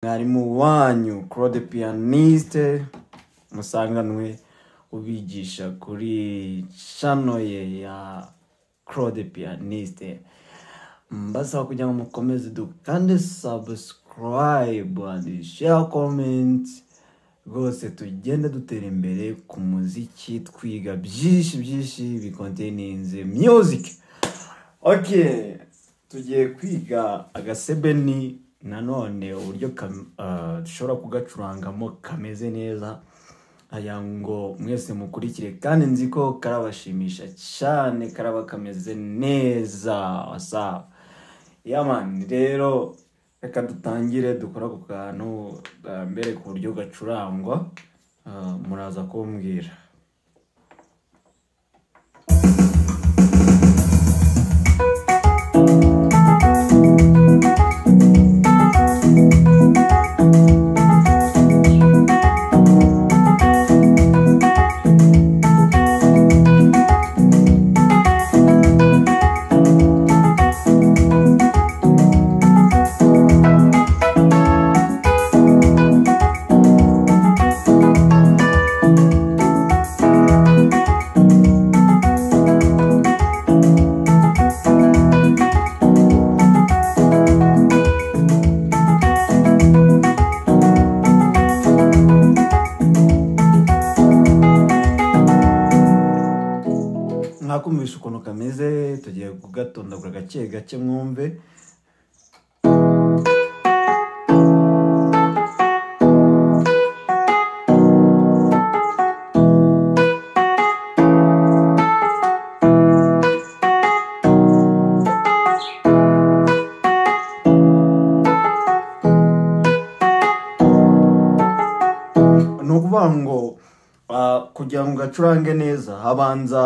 mwarimu wanyu claude piyaniste musanganwe ubigisha kuri cano ye ya claude piyaniste mbasaba kugira ngo mukomeze dukande sabusikarayibu andi sheya komenti rwose tugende dutera imbere ku muziki twiga byinshi byinshi bikonteninze miyuzike ok tugiye kwiga agasebeni nanone uburyo kam- ah, dushobora kugacurangamo kameze neza aya ngo mwese mukurikire kandi nzi ko karabashimisha cyane karaba kameze neza wasawa yamani rero reka dutangire dukora ku kantu bwa mbere ku buryo gacurangwa Ah, muraza kumbwira mwakumvisha ukuntu kameze tugiye kugatondagura gake gake mwumve ni ukuvuga ngo ah, kugira ngo ugacurange neza habanza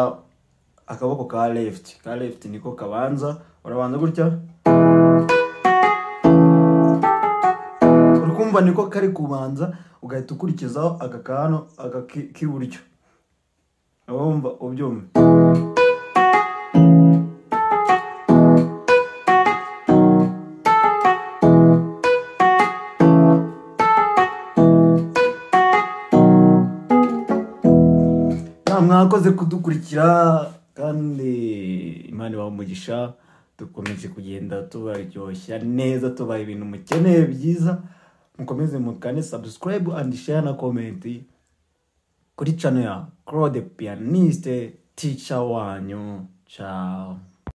akaboko ka left ka left niko kabanza urabanza gutya urukumva niko kari kubanza ugahita ukurikizaho aka ka hano aka ki- k'iburyo urumva ubyumva Ah, mwakoze kudukurikira kandi imana ibaha umugisha dukomeje kugenda tubaryoshya neza tubaha ibintu mukeneye byiza mukomeze mukane subscribe and share na comment kuri channel ya claude pianiste teacher wanyu ciao